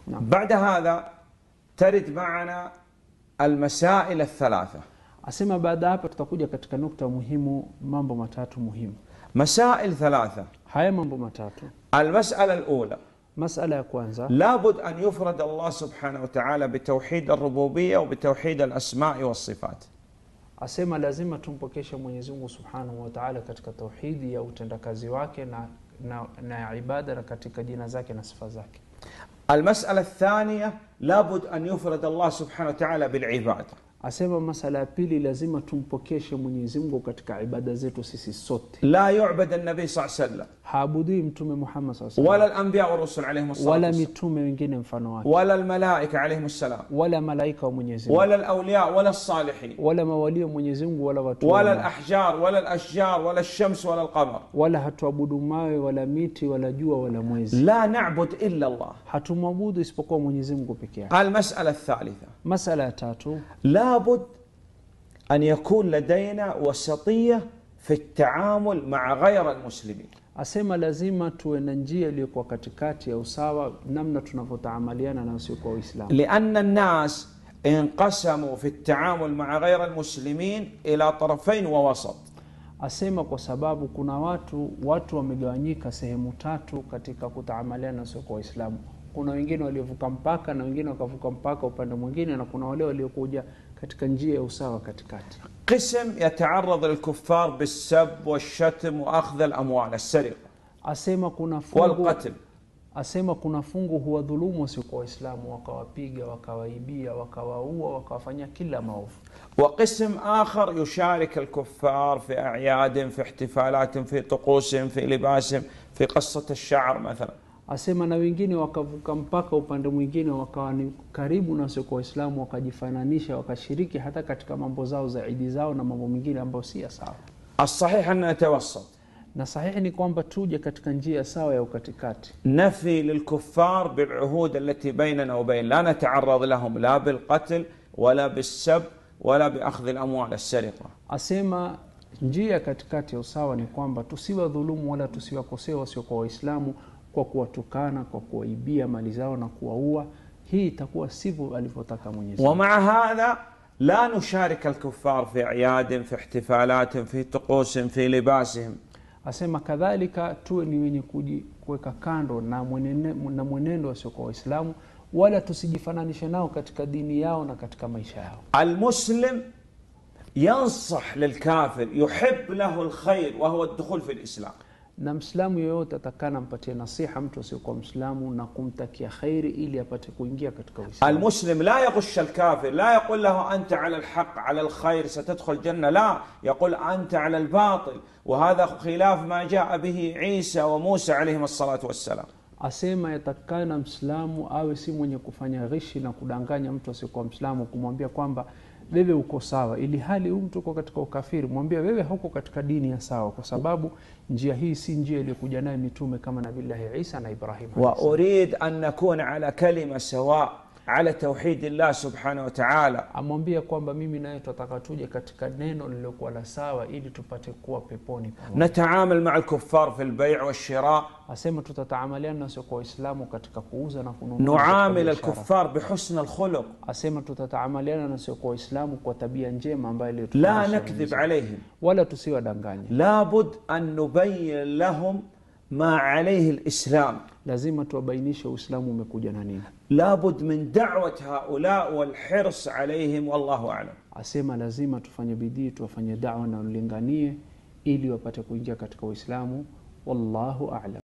نعم. بعد هذا ترد معنا المسائل الثلاثة asema baada ya hapa tutakuja katika nukta muhimu mambo matatu muhimu مسائل ثلاثة haya mambo matatu المسألة الأولى masala ya kwanza لابد أن يفرد الله سبحانه وتعالى بتوحيد الربوبية وبتوحيد الأسماء والصفات asema lazima tumpokeshe mwenyezi mungu subhanahu wa taala katika tauhidi ya utendakazi wake na, na, na ibada na katika jina zake na sifa zake المسألة الثانية لابد أن يفرد الله سبحانه وتعالى بالعبادة asema masala ya pili lazima tumpokeshe mwenyezi mungu katika ibada zetu sisi sote لا يعبد النبي صلى الله عليه وسلم haabudui mtume muhammad saa ولا salam الأنبياء والرسل عليهم الصلاة wala والسلام mitume wengine mfano wake ولا الملائكة عليهم السلام wala malaika wa mwenyezi mungu ولا الأولياء ولا الصالحين wala mawalio wa mwenyezi mungu wala watu ولا wema. الأحجار ولا الأشجار ولا الشمس ولا القمر wala hatuabudu mawe wala miti wala jua wala mwezi لا نعبد إلا الله hatumwabudu isipokuwa mwenyezi mungu peke yake المسألة الثالثة masala ya tatu لابد أن يكون لدينا وسطية في التعامل مع غير المسلمين asema lazima tuwe na njia iliyokuwa katikati ya usawa namna tunavyotaamaliana na wasiokuwa waislamu لأن الناس انقسموا في التعامل مع غير المسلمين إلى طرفين ووسط asema kwa sababu kuna watu watu wamegawanyika sehemu tatu katika kutaamaliana na wasiokuwa waislamu kuna wengine waliovuka mpaka na wengine wakavuka mpaka upande mwingine na kuna wale waliokuja katika njia ya usawa katikati قسم يتعرض للكفار بالسب والشتم وأخذ الأموال السرقة asema kuna fungu والقتل asema kuna fungu huwadhulumu wasiokuwa waislamu wakawapiga wakawaibia wakawaua wakawafanyia kila maovu وقسم آخر يشارك الكفار في أعيادهم في احتفالاتهم في طقوسهم في لباسهم في قصة الشعر مثلا asema na wengine wakavuka mpaka upande mwingine wakawa ni karibu na wasiokuwa waislamu wakajifananisha wakashiriki hata katika mambo zao za idi zao na mambo mengine ambayo si ya sawa الصحيح أن نتوسط na sahihi ni kwamba tuje katika njia sawa ya ukatikati نفي للكفار بالعهود التي بيننا وبين لا نتعرض لهم لا بالقتل ولا بالسب ولا بأخذ الأموال السرقة asema njia ya katikati ya usawa ni kwamba tusiwadhulumu wala tusiwakosea wasiokuwa waislamu kwa kuwatukana kwa kuwaibia mali zao na kuwaua hii itakuwa sivyo alivyotaka mwenyezi Mungu. ومع هذا لا نشارك الكفار في أعيادهم في احتفالاتهم في طقوسهم في لباسهم asema kadhalika tuwe ni wenye kuji- kuweka kando na mwenene, na mwenendo wasiokuwa waislamu wala tusijifananishe nao katika dini yao na katika maisha yao المسلم ينصح للكافر يحب له الخير وهو الدخول في الإسلام na mslamu yoyote atakana mpatie nasiha mtu asiokuwa mslamu na kumtakia khairi ili apate kuingia katika uislamu المسلم لا يغش الكافر لا يقول له أنت على الحق على الخير ستدخل الجنة لا يقول أنت على الباطل وهذا خلاف ما جاء به عيسى وموسى عليهم الصلاة والسلام asema yatakana mslamu awe si mwenye kufanya ghishi na kudanganya mtu asiokuwa mslamu kumwambia kwamba wewe uko sawa ili hali huyu mtu uko katika ukafiri mwambie wewe hauko katika dini ya sawa kwa sababu njia hii si njia iliyokuja naye mitume kama nabillahi isa na ibrahim alayhi salam. وأريد أن نكون على كلمة سواء على توحيد الله سبحانه وتعالى amwambia kwamba mimi naye tunataka tuje katika neno lililokuwa la sawa ili tupate kuwa peponi pamoja. نتعامل مع الكفار في البيع والشراء asema tutataamaliana na wasiokuwa waislamu katika kuuza na kununua نعامل katika biashara. الكفار بحسن الخلق asema tutataamaliana na wasiokuwa waislamu kwa tabia njema ambayo لا iliyotufundisha نكذب Mwenyezi Mungu. عليهم wala tusiwadanganye لابد أن نبين لهم ما عليه الإسلام lazima tuwabainishe uislamu umekuja na nini لابد من دعوة هؤلاء والحرص عليهم والله أعلم asema lazima tufanye bidii tuwafanye dawa na ulinganie ili wapate kuingia katika uislamu wallahu alam